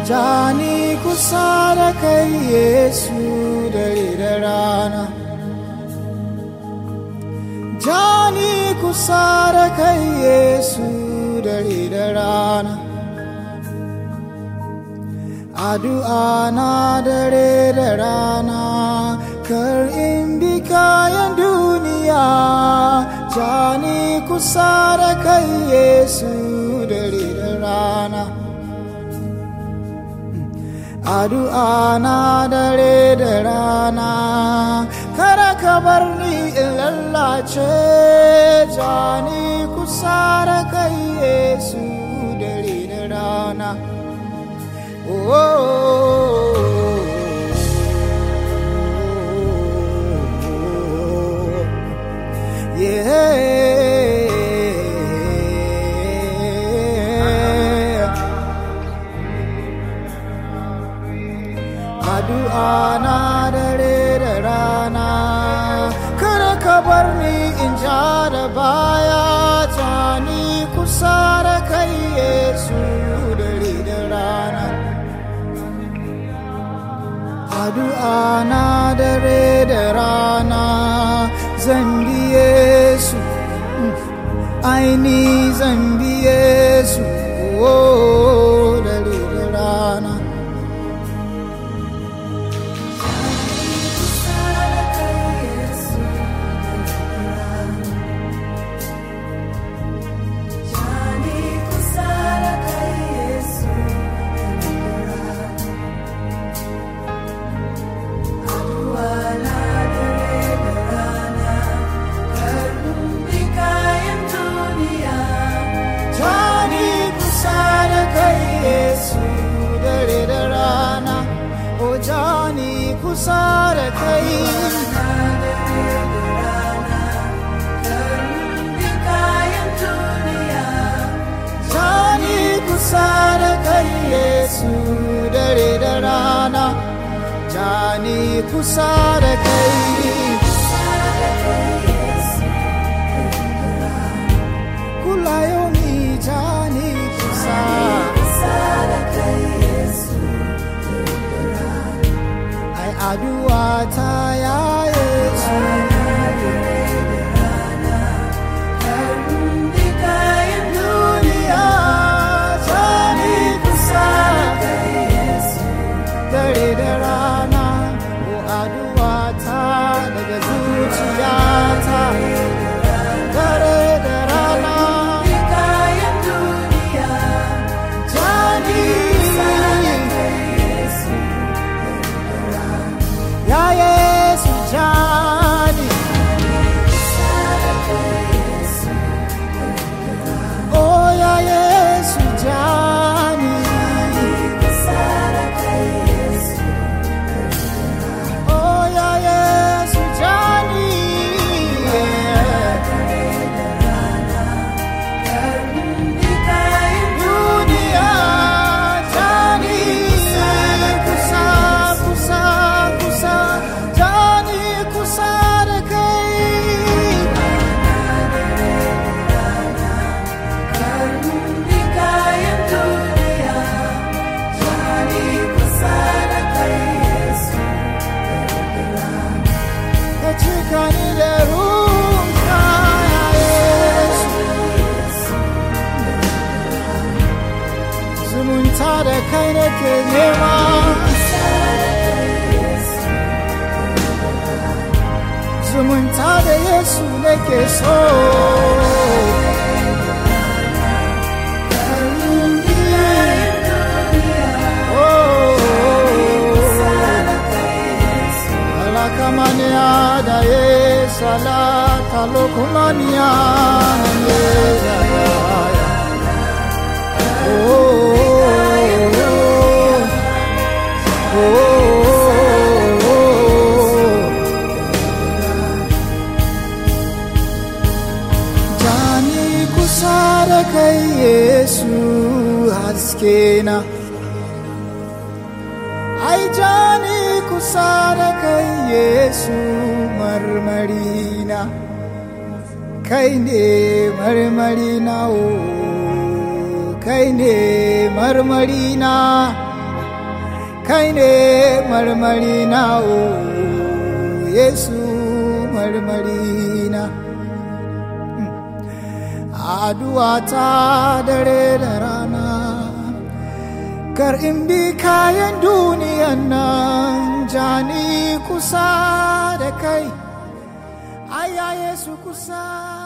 jani kusa da kai yesu dare da rana jani kusa da kai yesu dare da rana addu'a na dare da rana kar in bi kayan duniya jani kusa da kai yesu dare da rana addu'a na dare da rana kada ka bar ni in lallace jani kusa da kai yesu dare da rana oh, yeah. addu'a na dare da rana kada ka bar ni in ja da baya ta ni kusa da kai yesu dare da rana addu'a na dare da rana zan biye su aini zan biye su oh, dare da rana Jani kusa da kai Yesu dare da rana, o Jani kusa da kai. Jani kusa da kai Yesu dare da rana, Jani kusa da kai. Kula yomi Jani kusa. ai addu'a ta ya Yesu duniya ta ni kusa dare da rana ko addu'a ta daga zuciyata dare da rana Jani ya Yesu Jani Oh ya Yesu Jani Oh ya Yesu Jani Dunia Jani kusa kusa kusa Jani kusa da kai ka cika ni da ruwanka ya Yesu zumunta da kai nake nema zumunta da Yesu nake so Alakamania da ye salata lokumania ye ya ya ya. Oh, oh, oh, oh, oh. Jani kusa da kai Yesu haske na. Ai jani kusa da kai Yesu marmarina. Kai ne marmarina o, kai ne marmarina. kai ne marmari na o yesu marmari na addu'a ta dare da rana kar in bi kayan duniyan nan jani kusa da kai aya yesu kusa